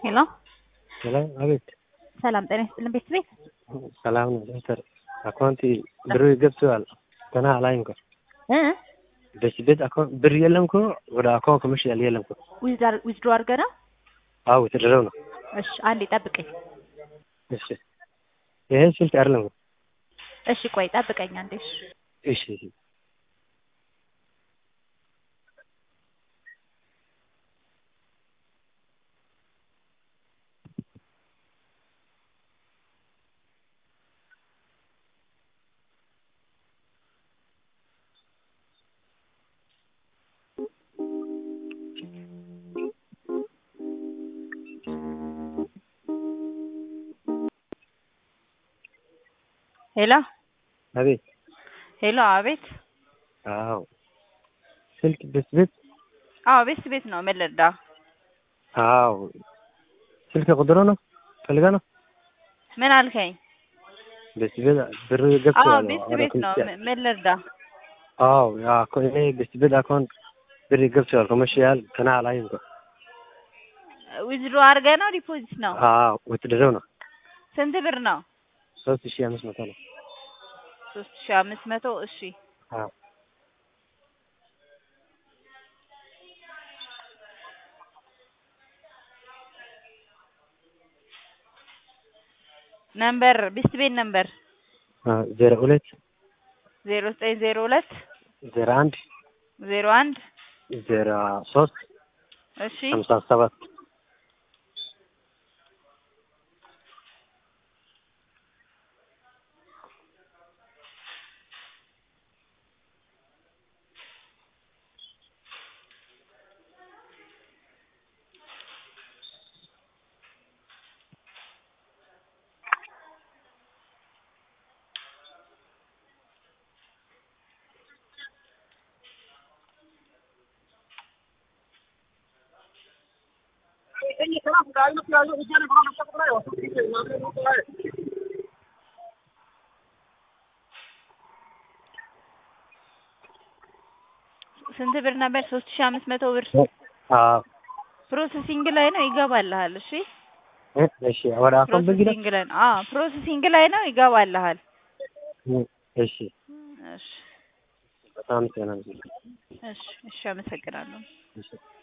ሄሎ ሰላም አቤት። ሰላም ጤና ይስጥልን ቤት ቤት ሰላም ነው ዶክተር አካውንቲ ብሩ ገብተዋል ገና አላይም እኮ እ በሲ ቤት አካውንት ብር የለም እኮ ወደ አካውንት ኮመርሻል የለም እኮ ዊዝድሮ አድርገህ ነው? አዎ የተደረው ነው። እሺ አንዴ ጠብቀኝ። እሺ ይሄ ስልክ አይደለም እኮ እሺ ቆይ ጠብቀኝ አንዴ። እሺ እሺ እሺ ሄሎ አቤት ሄሎ አቤት አዎ ስልክ በሲ ቤት አዎ ቤት ቤት ነው ምን ልርዳ? አዎ ስልክ ቁጥሩ ነው ፈልጋ ነው ምን አልከኝ? በሲ ቤት ብር አዎ ገብተዋል ቤት ወደ ቤት ነው ኮመርሻል ምን ልርዳ? አዎ ያ እኮ እኔ በሲ ቤት አካውንት ብር ገብተዋል ኮመርሻል ገና አላይም እኮ ዊዝድሮ አድርገህ ነው ዲፖዚት ነው? አዎ የተደረው ነው ስንት ብር ነው? ሶስት ሺህ አምስት መቶ ነው ሶስት ሺህ አምስት መቶ እሺ አዎ ነምበር ቢስት ቤት ነምበር ዜሮ ሁለት ዜሮ ዘጠኝ ዜሮ ሁለት ዜሮ አንድ ዜሮ አንድ ዜሮ ሶስት እሺ ሀምሳ ሰባት ስንት ብር ነበር? ሶስት ሺህ አምስት መቶ ብር አዎ ፕሮሰሲንግ ላይ ነው ይገባልሃል። እሺ እ እሺ ወደ አካውንት ብንግዳ ፕሮሰሲንግ ላይ ነው። አዎ ፕሮሰሲንግ ላይ ነው ይገባልሃል። እሺ እሺ በጣም ጤና እሺ እሺ አመሰግናለሁ። እሺ